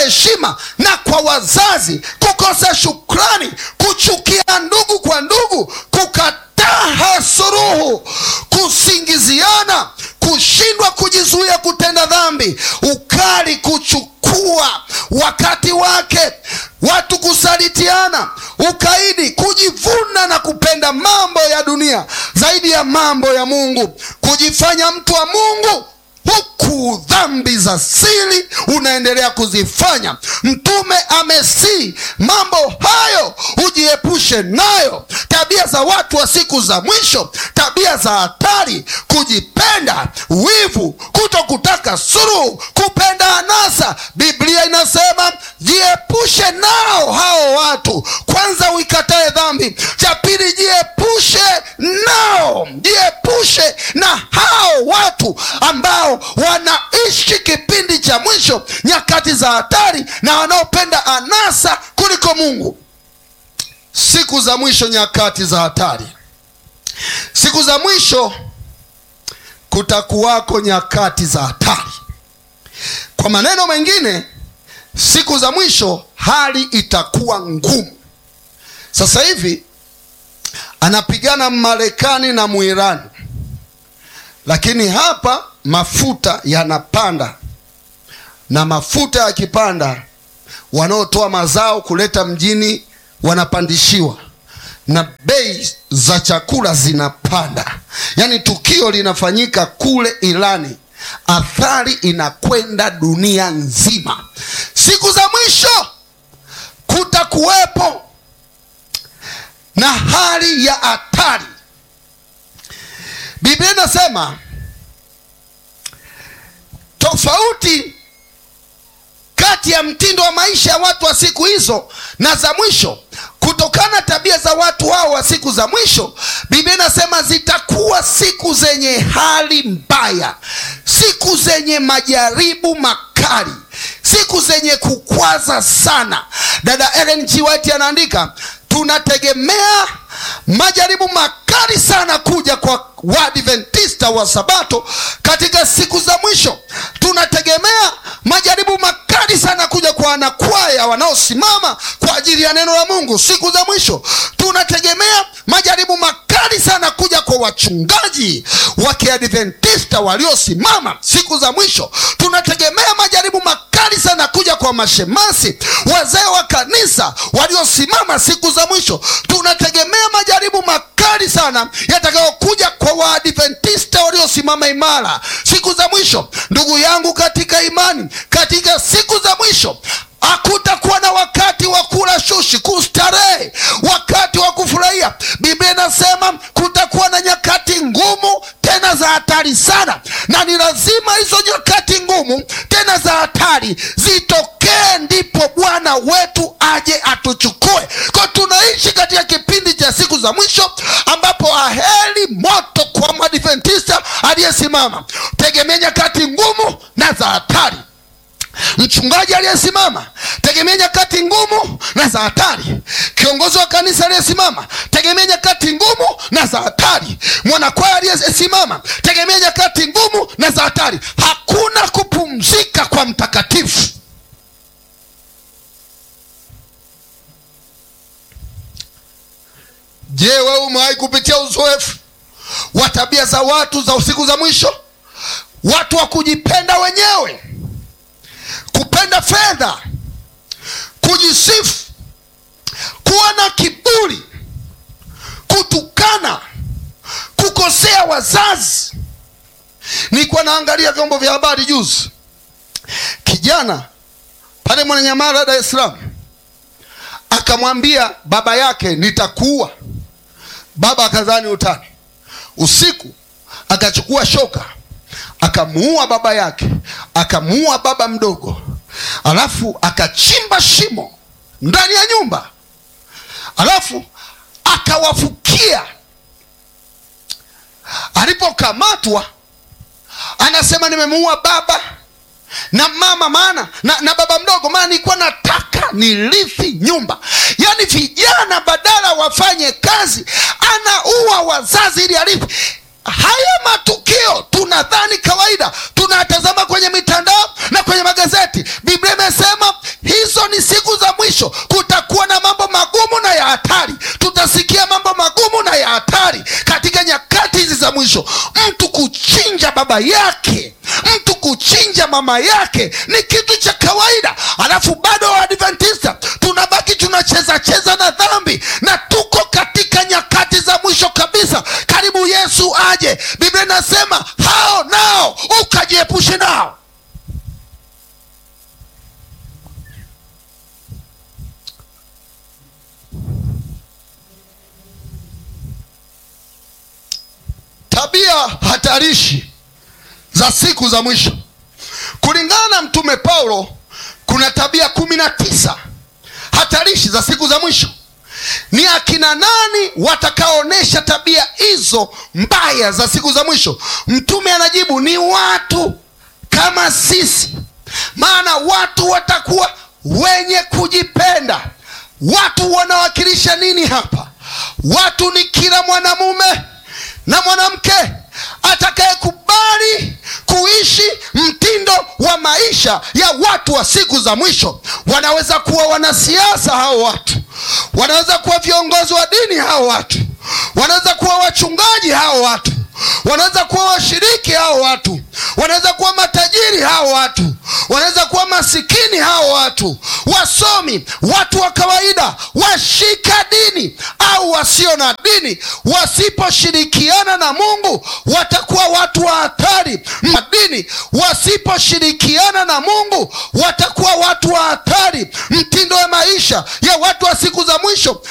heshima na kwa wazazi, kukosa shukrani, kuchukia ndugu kwa ndugu, kukataa suluhu, kusingiziana, kushindwa kujizuia kutenda dhambi, ukali, kuchukua wakati wake, watu kusalitiana, ukaidi, kujivuna na kupenda mambo ya dunia zaidi ya mambo ya Mungu, kujifanya mtu wa Mungu huku dhambi za siri unaendelea kuzifanya. Mtume amesii mambo hayo ujiepushe nayo, tabia za watu wa siku za mwisho, tabia za hatari, kujipenda, wivu, kuto kutaka suluhu, kupenda anasa. Biblia inasema jiepushe nao hao watu. Kwanza uikatae dhambi, cha pili jiepushe nao, jiepushe na hao watu ambao wanaishi kipindi cha mwisho, nyakati za hatari, na wanaopenda anasa kuliko Mungu. Siku za mwisho, nyakati za hatari. Siku za mwisho kutakuwako nyakati za hatari. Kwa maneno mengine, siku za mwisho hali itakuwa ngumu. Sasa hivi anapigana Marekani na Muirani, lakini hapa mafuta yanapanda, na mafuta yakipanda, wanaotoa mazao kuleta mjini wanapandishiwa, na bei za chakula zinapanda. Yaani tukio linafanyika kule Irani, athari inakwenda dunia nzima. Siku za mwisho kutakuwepo na hali ya hatari. Biblia inasema tofauti kati ya mtindo wa maisha ya watu wa siku hizo na za mwisho, kutokana na tabia za watu hao wa siku za mwisho. Biblia inasema zitakuwa siku zenye hali mbaya, siku zenye majaribu makali, siku zenye kukwaza sana. Dada Ellen G. White anaandika tunategemea majaribu makali sana kuja kwa Waadventista wa Sabato katika siku za mwisho. Tunategemea majaribu makali sana kuja kwa wanakwaya wanaosimama kwa ajili ya neno la Mungu siku za mwisho. Tunategemea majaribu makali sana kuja kwa wachungaji wa Kiadventista waliosimama siku za mwisho. Tunategemea majaribu makali sana kuja kwa mashemasi, wazee wa kanisa waliosimama siku za mwisho. Tunategemea majaribu makali sana yatakayokuja kwa Waadventista waliosimama imara siku za mwisho. Ndugu yangu katika imani, katika siku za mwisho hakutakuwa na wakati wa kula shushi, kustarehe, wakati wa kufurahia. Biblia inasema kutakuwa na nyakati ngumu tena za hatari sana, na ni lazima hizo nyakati ngumu tena za hatari zitokee, ndipo Bwana wetu aje atuchukue. Kwa tunaishi katika kipindi cha siku za mwisho, ambapo aheri moto kwa Mwadventista aliyesimama. Tegemea nyakati ngumu na za hatari. Mchungaji aliyesimama tegemea nyakati ngumu na za hatari. Kiongozi wa kanisa aliyesimama tegemea nyakati ngumu na za hatari. Mwanakwaya aliyesimama tegemea nyakati ngumu na za hatari. Hakuna kupumzika kwa mtakatifu. Je, wewe umewahi kupitia uzoefu wa tabia za watu za usiku za mwisho? Watu wa kujipenda wenyewe kupenda fedha, kujisifu, kuwa na kiburi, kutukana, kukosea wazazi. Nilikuwa naangalia vyombo vya habari juzi, kijana pale Mwananyamala, Dar es Salaam, akamwambia baba yake nitakuua. Baba akadhani utani, usiku akachukua shoka akamuua baba yake, akamuua baba mdogo, alafu akachimba shimo ndani ya nyumba, alafu akawafukia. Alipokamatwa anasema nimemuua baba na mama maana na, na baba mdogo, maana nilikuwa nataka nirithi nyumba. Yaani vijana badala wafanye kazi, anaua wazazi ili arithi. Haya matukio tunadhani kawaida, tunatazama kwenye mitandao na kwenye magazeti. Biblia imesema mwisho mtu kuchinja baba yake mtu kuchinja mama yake ni kitu cha kawaida alafu bado waadventista tunabaki tunacheza cheza na dhambi na tuko katika nyakati za mwisho kabisa karibu yesu aje biblia inasema hao nao ukajiepushe nao tabia hatarishi za siku za mwisho kulingana na mtume paulo kuna tabia kumi na tisa hatarishi za siku za mwisho ni akina nani watakaoonyesha tabia hizo mbaya za siku za mwisho mtume anajibu ni watu kama sisi maana watu watakuwa wenye kujipenda watu wanawakilisha nini hapa watu ni kila mwanamume na mwanamke atakayekubali kuishi mtindo wa maisha ya watu wa siku za mwisho wanaweza kuwa wanasiasa hao watu wanaweza kuwa viongozi wa dini hao watu wanaweza kuwa wachungaji hao watu wanaweza kuwa washiriki hao watu wanaweza kuwa matajiri hao watu wanaweza kuwa masikini hao watu wasomi watu wa kawaida washika dini au wasio na dini wasiposhirikiana na mungu watakuwa watu wa hatari madini wasiposhirikiana na mungu watakuwa watu wa hatari mtindo wa maisha ya watu wa siku za mwisho